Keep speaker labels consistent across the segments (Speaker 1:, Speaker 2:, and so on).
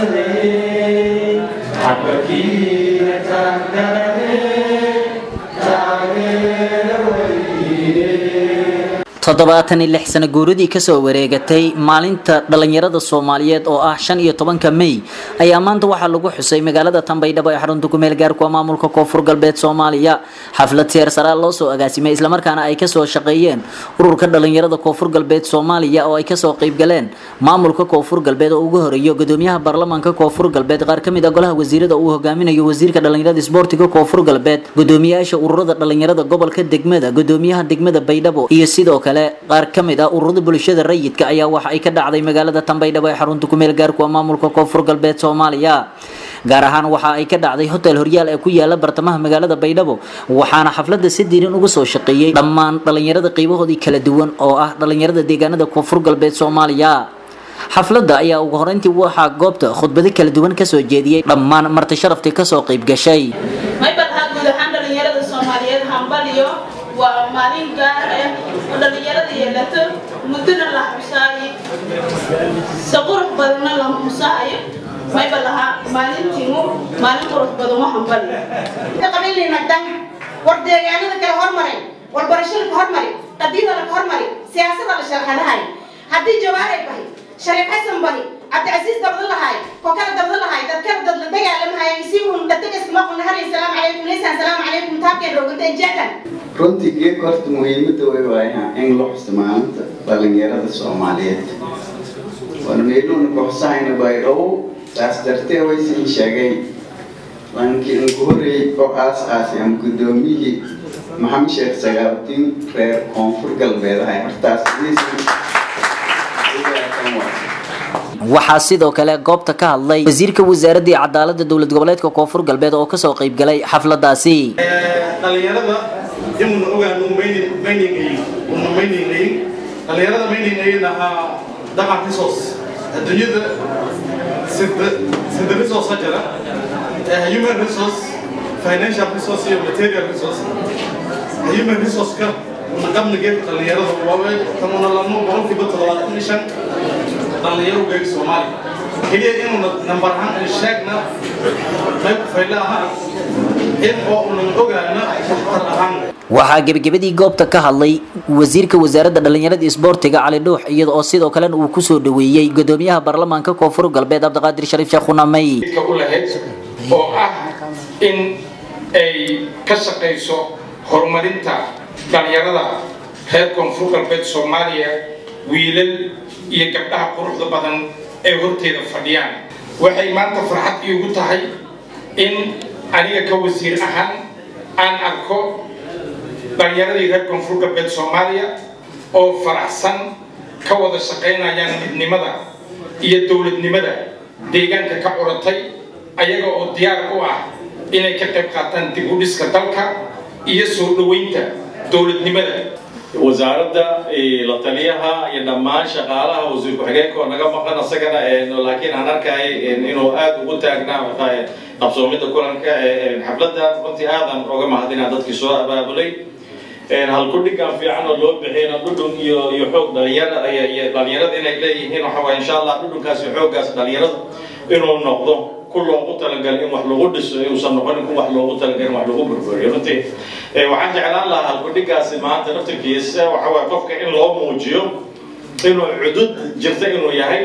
Speaker 1: toddobaatan iyo lix sano guuradii kasoo wareegatay maalinta dhalinyarada soomaaliyeed oo ah shan iyo tobanka mey ayaa maanta waxaa lagu xusay magaalada tanbaydhabo ee xarunta kumeel gaarku maamulka koonfur galbeed soomaaliya xaflad seer saraa loo soo agaasimay islamarkaana ay kasoo shaqeeyeen ururka dhalinyarada koonfur galbeed soomaaliya oo ay kasoo qeybgaleen maamulka koonfur galbeed oo ugu horeeyo gudoomiyaha baarlamaanka koonfur galbeed qaar kamid a golaha wasiirada uu hogaaminayo wasiirka dhalinyarada isboortiga koonfur galbeed gudoomiyaasha ururada dhalinyarada gobolka degmada gudoomiyaha degmada baydhabo iyo sidoo kale qaar ka mid ah ururada bulshada rayidka ayaa waxa ay ka dhacday magaalada tanbaydhabo ee xarunta kumeel gaarku maamulka koonfur galbeed soomaaliya gaar ahaan waxa ay ka dhacday hotel horyaal ee ku yaala bartamaha magaalada baydhabo waxaana xaflada si diiran uga soo shaqeeyey dhammaan dhalinyarada qeybahoodii kala duwan oo ah dhalinyarada deegaanada koonfur galbeed soomaaliya xafladda ayaa ugu horeyntii waxaa goobta khudbado kala duwan kasoo jeediyey dhammaan marti sharaftii kasoo qeyb gashay
Speaker 2: maybalhaa guud ahaan dhalinyarada soomaaliyeed hambaliyo waa maalin gaar ah oo dhalinyarada yeelato muddona la xusaayo si qurux badanna la xusaayo mayba lahaa maalintiimu maalin qurux badan wa hambaliyo
Speaker 3: qabiilnagdan war deegaanada kale hormaray war barashada ka hormari qadiida la ka hormari siyaasada la sharxadahay haddii jawaaray bahay shariif xasan bahay cabdicasiis dabda lahaay koo kala dabda lahaay dad kala dad la dagaalamahay isigun dadagaskama qulnahanay salaamu calaykum leysaan salaamu calaykum taabkeen rooganta jeekan
Speaker 4: runtii geedka horta muhiimadda way waayaa in la xusto maalinta dhalinyarada soomaaliyeed waana meeluuna ka xusahayna baydhabo taas dartee waysin sheegay laakiin ugu horreeyey oo aas aasi ama guddoomiyihii maxamed sheekh sagaaldiin reer koonfur galbeed ahay hortaas
Speaker 1: waxaa sidoo kale goobta ka hadlay wasiirka wasaaradii cadaalada dowlad goboleedka koonfur galbeed oo kasoo qeyb galay xafladaasi
Speaker 5: dhalinyarada imuna ogaanu maynaynayin una maynaynayin dhalinyarada maynaynayin ahaa dhaqan resource adduunyada sida sida resource ha jira human resource financial resource iyo material resource human resource-ka una qabna geedka dhalinyarada waawey kanuna lanu boqolkiiba toddobaatan iyo shan dhalinyaro geega soomaaliya keliya inuuna nambar ahaan ay sheegna qayb fayle ahaa in oo unan ogaana waxtar ahaan
Speaker 1: waxaa gebagabadii goobta ka hadlay wasiirka wasaaradda dhalinyarada isboortiga cali dhuux iyada oo sidoo kalena uu kusoo dhaweeyey gudoomiyaha baarlamaanka koonfur galbeed cabdiqaadir shariif sheekh khunamey
Speaker 6: u lahayd oo ah in ay ka shaqayso horumarinta dhalinyarada reer koonfur galbeed soomaaliya wiilal iyo gabdhaha quruxda badan ee horteeda fadhiyaan waxay maanta farxad iigu tahay in aniga ka wasiir ahaan aan arko dhalinyaradii reer koonfur galbeed soomaaliya oo faraxsan ka wada shaqaynayaan midnimada iyo dowladnimada deegaanka ka curatay ayaga oo diyaar u ah inay ka qayb qaataan dib u dhiska dalka iyo soo dhoweynta dowladnimada
Speaker 7: wasaaradda la taliyaha iyo dhammaan shaqaalaha wasiir ku-xigeenka oo naga maqan isagana laakiin aan arkay inuu aada ugu taagnaa qabsoomida kulanka xafladda runtii aadan oga mahadinaa dadkii soo abaabulay halkudhigan fiican oo loo bixiyna dhudhun iyo iyo xoog dhalinyara iyo dhalinyarada inay leeyihiin waxa waye insha allah dhudhunkaas iyo xooggaas dhalinyarada inuu noqdo ku loogu talagalay in wax lagu dhiso inuusan noqonin ku wax loogu talagalay in wax lagu burburiyo runtii waxaan jeclaan lahaa halkudhigaasi maanta naftirkiisa waxa waye qofka in loo muujiyo inuu cudud jirta inuu yahay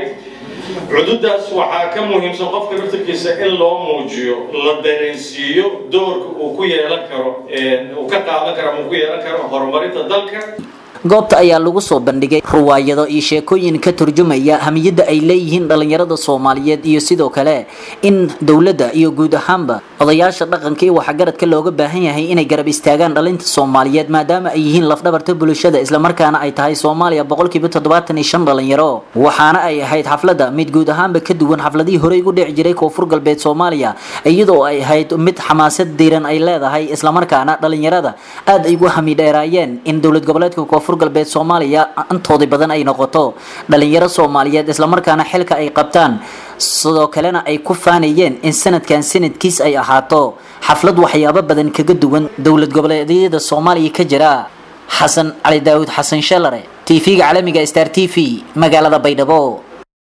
Speaker 7: cududaas waxaa ka muhiimsan qofka naftirkiisa in loo muujiyo la dareensiiyo doorka uu ku yeelan karo uu ka qaadan karo ama uu ku yeelan karo horumarinta dalka
Speaker 1: goobta ayaa lagu soo bandhigay ruwaayado iyo sheekooyin ka turjumaya hamiyadda ay leeyihiin dhalinyarada soomaaliyeed iyo sidoo kale in dowladda iyo guud ahaanba odayaasha dhaqanka iyo waxgaradka looga baahan yahay inay garab istaagaan dhalinta soomaaliyeed maadaama ay yihiin lafdhabarta bulshada islamarkaana ay tahay soomaaliya boqolkiiba toddobaatan iyo shan dhalinyaro waxaana ay ahayd xafladda mid guud ahaanba ka duwan xafladihii horey ugu dhici jiray koonfur galbeed soomaaliya iyadoo ay ahayd mid xamaasad diiran ay leedahay islamarkaana dhalinyarada aada ay ugu hamidheeraayeen in dowlad goboleedka koonfur galbeed soomaaliya intoodii badan ay noqoto dhalinyaro soomaaliyeed islamarkaana xilka ay qabtaan sidoo kalena ay ku faanayeen in sanadkan sanadkiis ay ahaato xaflad waxyaabo badan kaga duwan dowlad goboleedyada soomaaliya ka jira xasan cali daawud xasan shalare tv-ga caalamiga star t v magaalada baydhabo